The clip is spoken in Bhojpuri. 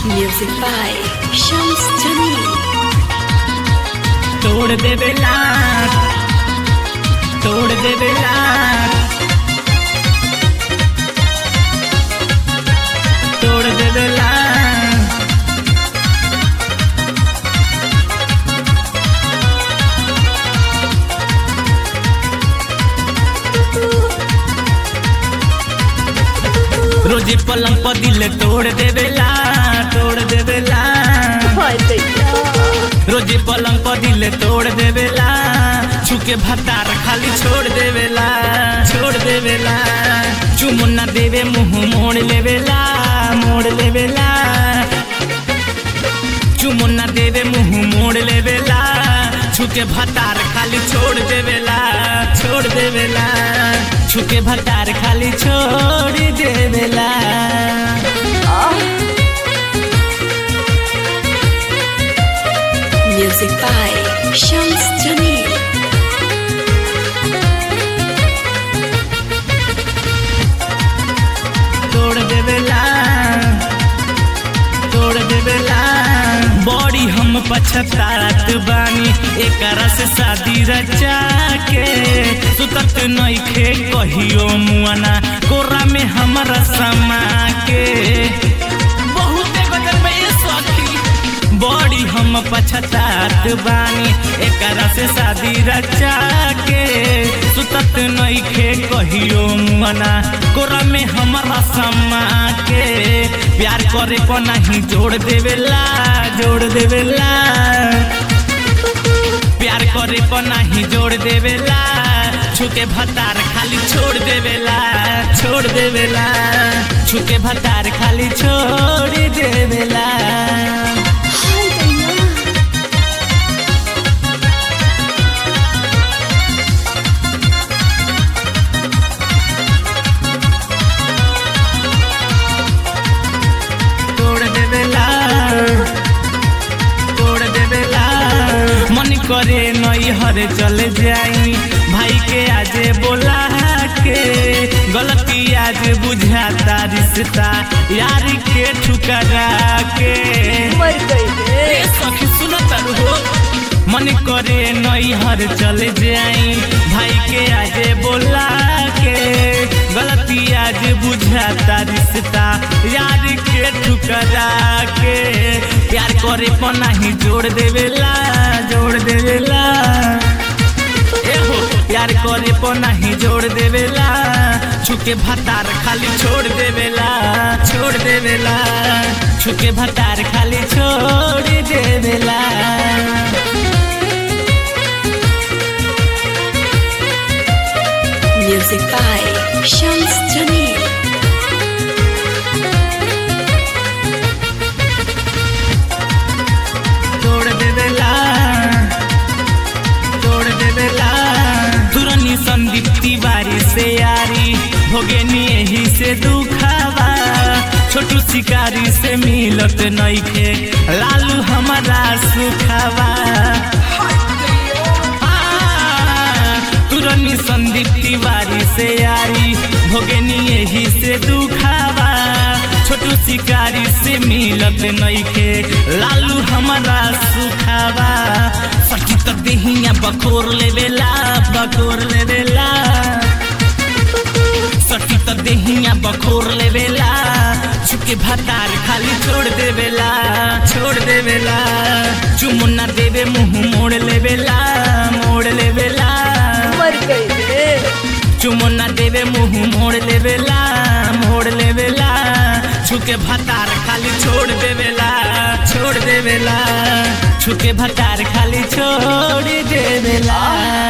Music by Shams Jamil. तोड़ देवे लाट तोड़ देवे लाट तोड़ देवे लाट रोजे पलंग पर दिल तोड़ देवेला तोड़ देवेला रोजे पलंग पर दिल तोड़ देवेला छुके भतार खाली छोड़ देवेला छोड़ देवेला चुमुन्ना देवे मुंह मोड़ लेवेला मोड़ लेवेला चुमुन्ना देवे मुंह मोड़ लेवेला छुके भतार खाली छोड़ देवेला छोड़ देवेला छुके भतार खाली छोड़ देवेला Music by Shams Jamil. तोड़ देवेला तोड़ देवेला बड़ी हम पछतात बानी एकरा से शादी रचा के सुतत नइखे कहियो मुआना कोरा में हमरा समा के बहुते बदल में ये सखी बड़ी हम पछतात बानी एकरा से शादी रचा के सुतत नइखे कहियो मुआना कोरा में हमरा समा के प्यार करे को नहीं जोड़ देवेला जोड़ देवेला प्यार करे को नहीं जोड़ देवेला छुके भतार खाली छोड़ देवेला छोड़ देवेला छुके भतार खाली छोड़ देवेला तोड़ देवेला तोड़ देवेला मन करे नई हरे चले जाई भाई के आज बोला के गलती आज बुझाता रिश्ता यार के ठुकरा के ए सखी सुनत हो मन करे नई हर चले जाई भाई के आज बोला के गलती आज बुझाता रिश्ता यार के ठुकरा के प्यार करे पर नहीं जोड़ देवेला जोड़ देवेला एहो प्यार करे पर नहीं जोड़ देवेला छुके भतार खाली छोड़ देवेला छोड़ देवेला छुके भतार खाली छोड़ देवेला Music by Shams Jamil. तोड़ देवेला तोड़ देवेला तुरनी संदीप तिवारी से यारी भोगेनी यही से दुखावा छोटू शिकारी से मिलत नइखे लालू हमारा सुखावा तुरनी संदीप तिवारी से यारी भोगेनी यही से दुखावा छोटू शिकारी से मिलत नइखे लालू हमारा सुखावा सखी तो देहिया बकोर लेवेला बकोर लेवेला सखी तो देहिया बकोर लेवेला चुके भतार खाली छोड़ देवेला छोड़ देवेला चुमुन्ना देवे मुंह मोड़ लेवेला मोड़ लेवेला चुमुन्ना देवे मुंह मोड़ लेवेला मोड़ लेवेला छुके भतार खाली छोड़ देवेला छोड़ देवेला छुके भतार खाली छोड़ देवेला